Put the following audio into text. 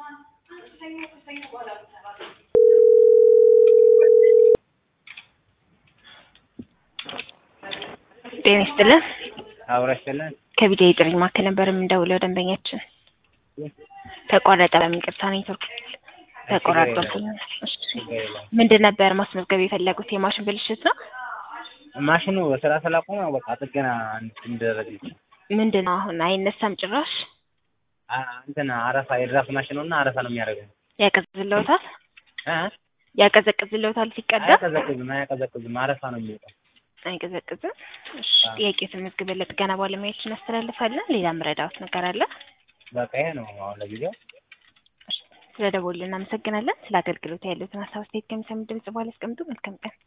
ጤና ይስጥልን። አብራችለን ከቢዲዮ ጥሪ ማዕከል ነበር የምንደውለው። ደንበኛችን ተቋረጠ። በምን ይቅርታ ኔትወርክ ተቆራርጦ ምንድን ነበር ማስመዝገብ የፈለጉት? የማሽን ብልሽት ነው። ማሽኑ ስራ ስላቆመ በቃ ጥገና እንዲደረግ ምንድን ነው አሁን አይነሳም ጭራሽ። እንትን አረፋ የድራፍት ማሽኑ እና አረፋ ነው የሚያደርገው። ያቀዝልዎታል እ ያቀዘቅዝልዎታል ሲቀዳ አያቀዘቅዝም አያቀዘቅዝም አረፋ ነው የሚወጣው። አይቀዘቅዝም። እሺ ጥያቄ ተመዝግበን ለጥገና ባለሙያዎች እናስተላልፋለን። ሌላ ምረዳዎት ነገር አለ? በቃ ይሄ ነው አሁን ለጊዜው። ስለ ደወሉ እናመሰግናለን። ስለ አገልግሎት ያሉትን ሀሳብ አስተያየት ከሚሰሙ ድምጽ በኋላ ያስቀምጡ። መልካም ቀን